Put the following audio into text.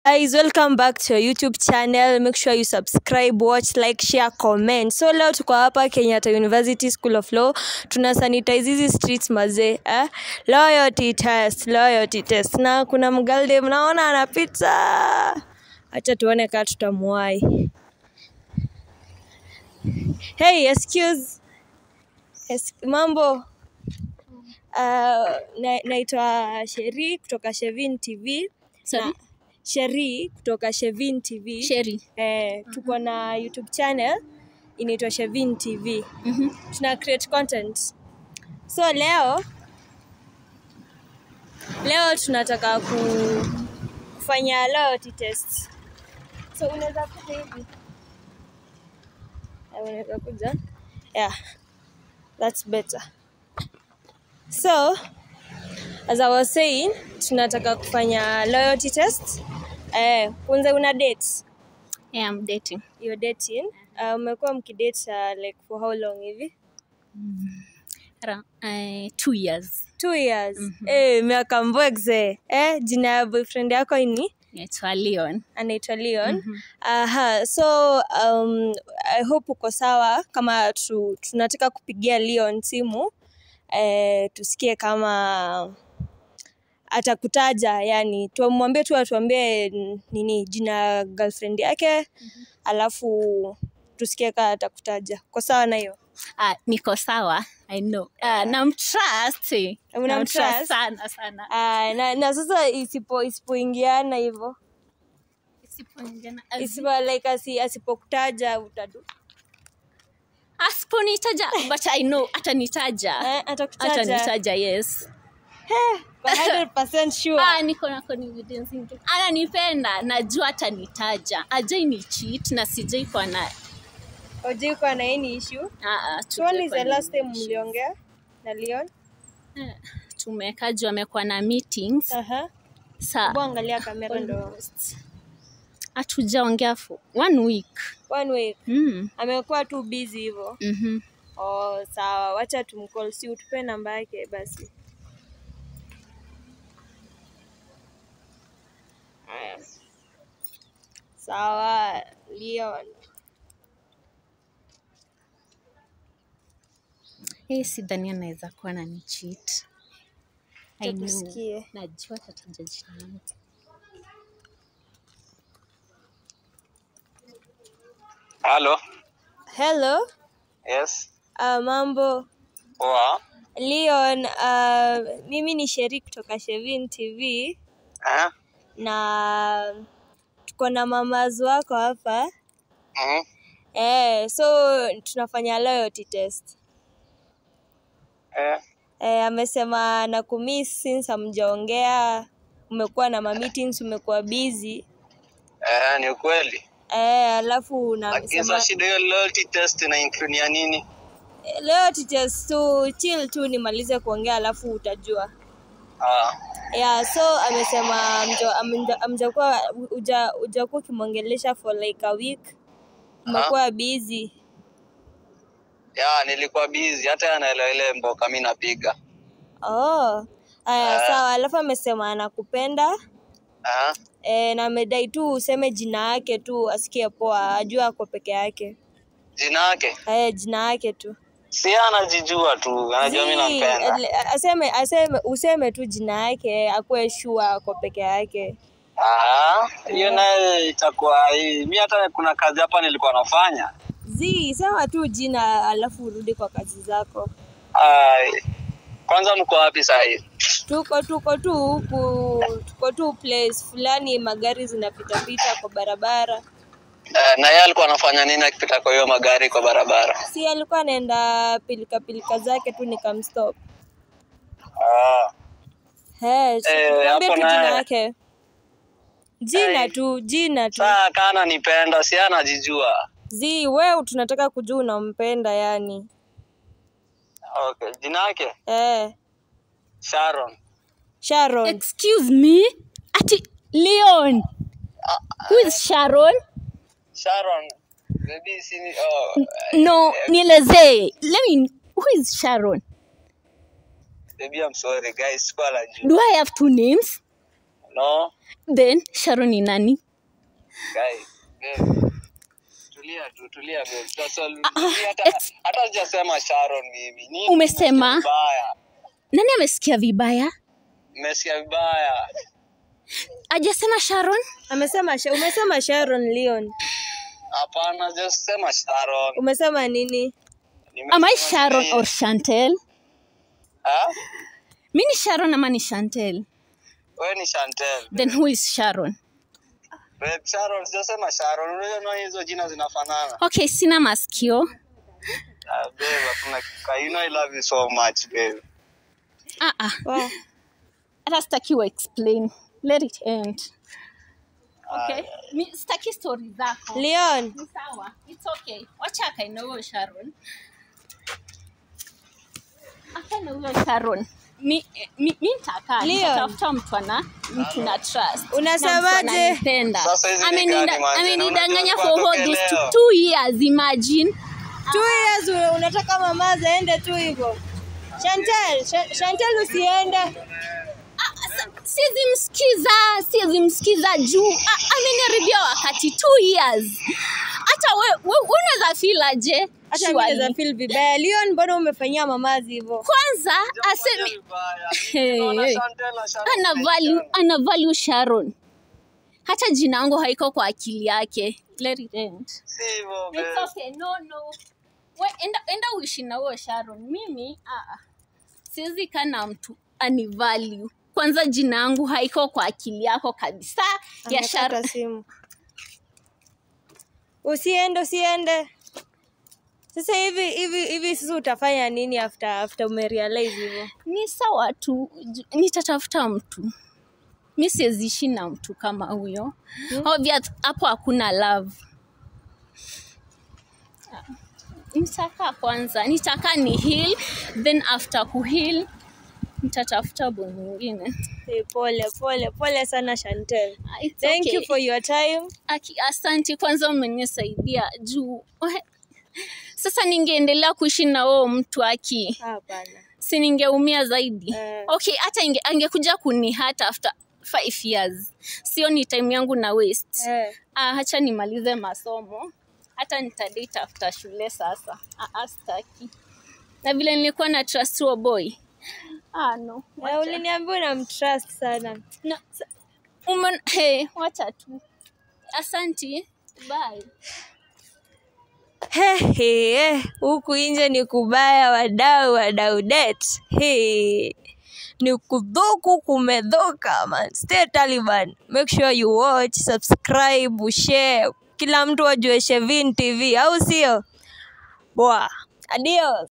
guys welcome back to your youtube channel make sure you subscribe watch like share comment so leo tuko hapa kenyatta university school of law tuna sanitize hizi streets mazee eh? loyalty test loyalty test na kuna mgalde mnaona anapita hacha tuone kaa tutamuwai hey excuse es mambo uh, na, naitwa sheri kutoka shevin tv Sorry? Na- sheri kutoka shevin tv Sherry. eh, tuko na youtube channel inaitwa shevin tv Mhm. tuna create content so leo leo tunataka ku, kufanya loyalty test so unaweza kuja hivi Eh, unaweza kuja yeah that's better so as i was saying tunataka kufanya loyalty test eh, kwanza una date Yeah, I'm dating. you're dating uh, umekuwa mkidate uh, like for how long hivi Around, uh, two years. two years eh, miaka mbwegze eh, jina ya boyfriend yako ni Naitwa Leon. anaitwa leon aha so um, i hope uko sawa kama tu, tunataka kupigia leon simu eh, tusikie kama atakutaja yani tumwambie tu atuambie n- nini jina ya girlfriend yake alafu tusikie kaa atakutaja ko sawa na hiyo Uh, niko sawa. I know. Uh, namtrust. eh. Unamtrust? Namtrust sana sana. Ah, na, na sasa isipo isipoingiana hivyo Isipoingiana- as- isipo like asi, asipokutaja utadu Asiponitaja, but I know atanitaja. eh, atakutaja Atanitaja, yes. Kwa 100% sure Ah, niko na confidence into- ananipenda najua atanitaja ajai ni cheat na sijai kwa na Hujui kuwa na any issue Ah, ah, so when is tujai the kwa last na time issue. mliongea na Leon Eh, tumekaa juu amekuwa na meetings aha sa hebu angalia kamera ndo almost hatujaongea for one week one week mm. amekuwa tu busy hivyo mm-hmm. oh sawa wacha tumcall si utupe namba yake basi Haya. sawa Leon hey, sidhani anaweza kuwa na ni cheat I know. tusikie najua atataja jina langu Halo. hello Yes. uh, mambo Poa. Leon uh, mimi ni Sheri kutoka Shevin TV Eh? na tuko na mamazu wako hapa Mhm. eh, so tunafanya loyalty test Eh. eh, amesema na kumiss since hamjaongea umekuwa na mameetings umekuwa busy Eh, ni ukweli. eh, alafu na Lakini amesema sasa shida hiyo loyalty test ina include ya nini? eh, loyalty test tu chill tu nimalize kuongea alafu utajua Ah. yeah so amesema amja- amja- amjakuwa uja ujakuwa ukimwongelesha for like a week umekuwa busy Ya, nilikuwa busy hata anaelewa ile mboka mimi napiga. oh aya Ah. sawa alafu amesema anakupenda Ah. e, na amedai tu useme jina yake tu asikie poa ajua ako peke yake Jina yake? e, jina yake tu Si anajijua tu, anajua mimi Zii, nampenda. ele- aseme aseme useme tu jina yake akuwe shua ako peke yake Ah, hiyo naye itakuwa hii. Mimi hata kuna kazi hapa nilikuwa nafanya. zi sema tu jina alafu urudi kwa kazi zako Ai. Kwanza mko wapi saa hii? tuko tuko tu huku tuko tu place fulani magari zinapitapita kwa barabara Eh, na yeye alikuwa anafanya nini akipita kwa hiyo magari kwa barabara? si alikuwa anaenda pilika pilika zake tu nikamstop Ah. Hey, Eh, tuambie hapo tu jina naye. yake jina Hey. tu jina tu Saa kana nipenda, si anajijua. zi wewe tunataka kujua unampenda yani Okay, jina yake eh, Sharon. Sharon excuse me ati leon who is sharon Sharon. Maybe si oh, no nielezee let me who is sharon Baby, I'm sorry guys, sikuwa najua. do i have two names No. then sharon ni nani Guy, babe. Tulia tu, tulia babe. Sasa mimi hata hata sijasema Sharon mimi. Nini Umesema? nimesikia vibaya? nani amesikia vibaya Nimesikia vibaya. ajasema sharon amesema Sha- umesema sharon leon Hapana, just sema Sharon. umesema nini Nimesema am i sharon ni- or chantel Ah? mi ni sharon ama ni chantel Wewe ni Chantel. then who is sharon Babe, Sharon, sijasema Sharon. Unajua na hizo jina zinafanana. okay sina masikio Ah, babe, hakuna kika. You know I love you so much, babe. ah, ah. Wow. hata sitaki wa explain let it end okay mi sitaki story zako leon Ni sawa it's okay wacha akaina huyo sharon akaina huyo sharon mi mi mi nitakaa Leon. nitatafuta mtu ana mtu na trust Unasemaje? Na mtu ananipenda. Sasa hizi ni Amenida- gani, manze? Na amenidanganya unajua for kwa all these two, tokeleo. two years imagine two years una- unataka mamaza aende tu hivyo chantel Sha- chantel usiende siwezi msikiza siwezi msikiza juu a- ameniharibia wakati two years hata we, we, unaweza feel aje hata Surely. mimi naweza feel vibaya leon mbona umefanyia mamazi hivyo kwanza Sijafanya asemi vibaya. Hey, Naona hey. Chantel na Sharon ana ni value, Sharon. ana value sharon hata jina yangu haiko kwa akili yake Let it end. Si hivyo, It's babe. okay, no, no. We, enda, enda uishi na huyo sharon mimi ah, ah. siwezi kaa na mtu ani value kwanza jina yangu haiko kwa akili yako kabisa ya Amekata sharon simu usiende usiende sasa hivi hivi hivi sasa utafanya nini after after umerealize hivyo ni sawa tu ju- nitatafuta mtu mi siweziishi na mtu kama huyo Hmm. obvious hapo hakuna love nitakaa kwanza nitakaa ni heal then after kuheal nitatafuta boy mwingine hey, pole pole pole sana chantel Ah, it's thank okay. you for your time Aki, asanti kwanza umenisaidia juu Ohe. sasa ningeendelea kuishi na huo mtu aki hapana si ningeumia zaidi Eh. okay hata inge, angekuja kunihat after five years sio ni time yangu na waste eh. ah, hacha nimalize masomo hata nitadate after shule sasa ah, ah, staki na vile nilikuwa na trust huo boy ah, no Eh, uliniambia unamtrust sana no. Umen, hey, wacha tu asanti bye He, he, he. huku nje ni kubaya wadau wadau det He. ni kudhuku kumedhoka man stay taliban make sure you watch subscribe share kila mtu ajue shevin tv au sio boa adios